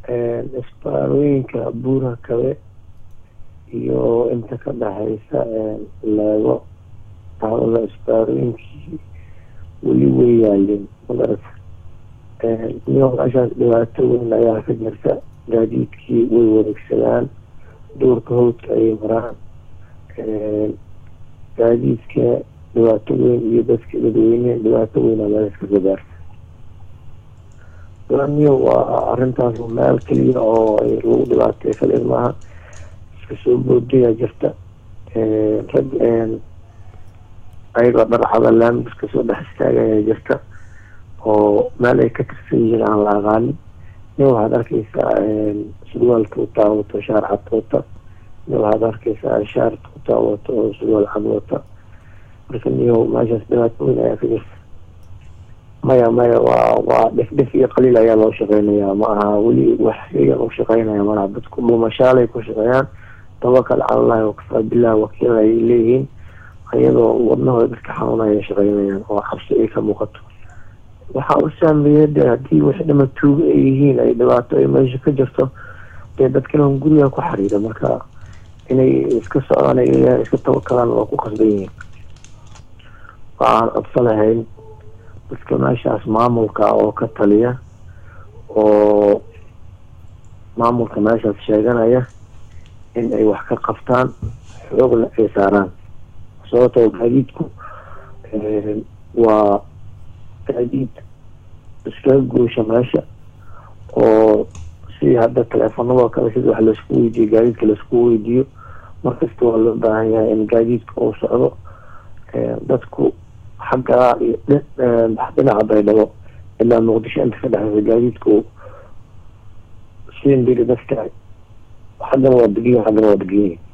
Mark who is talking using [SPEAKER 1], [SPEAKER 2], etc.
[SPEAKER 1] isbaarooyinka buura kabe iyo inta ka dhexeysa leego taawada isbaarooyinkii weli way yaalin magarata iyo meeshaas dhibaato weyn ayaa ka jirta gaadiidkii way wareegsadaan duurka hawdka ayay maraan gaadiidka dhibaato weyn iyo dadka dadweyne dhibaato weyn aa meesha kaga gaarta laniyo waa arintaas meel keliya oo ay lagu dhibaatay kaliya maaha iska soo boodaya jirta rag ayagoo dharcada laami iska soo dhex istaagaya jirta oo meel ay ka tirsan yihiin aan la aqaanin nin waxaad arkeysaa surwaalka utaa wato shaar cad wata nin waxaad arkeysaa shaarta utaa wato oo surwaal cad wata marka niyo meeshaas dhibaato weyn ayaa ka jirta maya maya waa waa dhef dhef iyo qaliil ayaa loo shaqeynayaa ma aha weli wax iyagan u shaqeynaya malaha dadku dhuumashaalay ku shaqeeyaan tawakal cala allahi wakafaa billah wakiil ay leeyihiin iyadoo wadnahooda dadka xanuunaya shaqeynayaan oo cabsi ay ka muuqato waxaa u saameeya de haddii wax dhama tuugo ay yihiin ay dhibaato ay meesha ka jirto dee dadkana guriga ku xariira marka inay iska socdaan ay iska tawakalaan waa ku qasban yihiin waxaan codsa lahayn dadka meeshaas maamulka oo ka taliya oo maamulka meeshaas sheeganaya in ay wax ka qabtaan xoogna ay saaraan sababtoo gaadiidku waa gaadiid iskaga guusha meesha oo si hadda teleefanadoo kale sida wax laisku weydiiyo gaadiidka laisku weydiiyo markasta waa loo baahan yahay in gaadiidka uu socdo dadku xaggaa iyo dhinaca baydhabo ilaa muqdisho inta ka dhexeysa gaadiidku siin biri dadka xaggana waa degiyin xaggana waa degiyin